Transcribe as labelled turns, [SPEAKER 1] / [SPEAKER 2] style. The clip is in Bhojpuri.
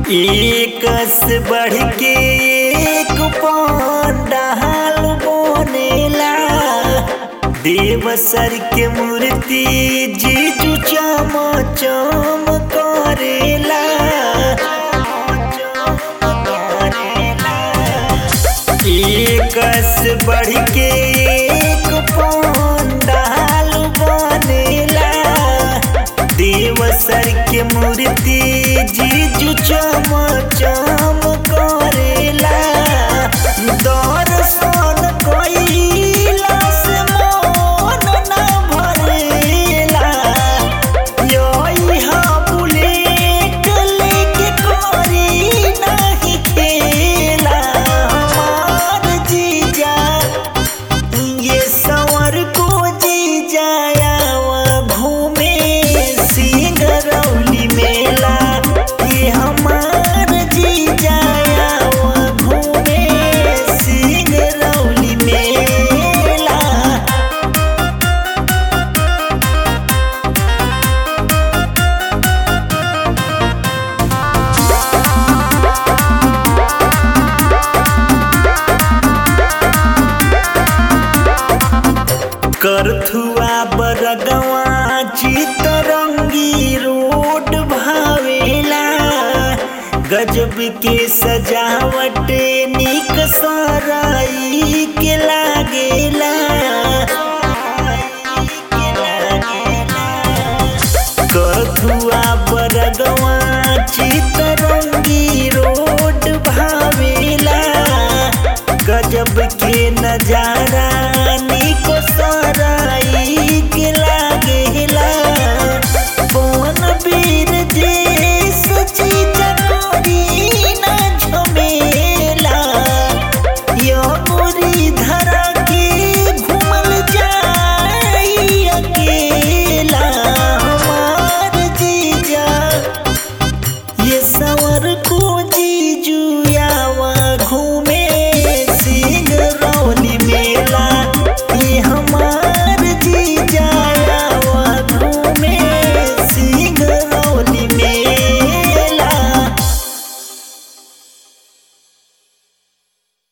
[SPEAKER 1] एक से बढ़ के एक पंडाल बनेला देव सर के मूर्ति जीजू चम चम करेला एक से बढ़ के एक पंडाल बनेला देव सर के मूर्ति जीजू चम चम करेला दर्शन कइला से मन न भरेला यही बुलेट लेके करी नहीं खेला हमार जीजा ये सवर को जी जाया घूमे सिंगरौली मेला ये हमार जी जाया घूमे सिंगरौली मेला करथुआ बरगवा चितरंगी रोड भावेला गजब के सजावट निक सराई के लागेला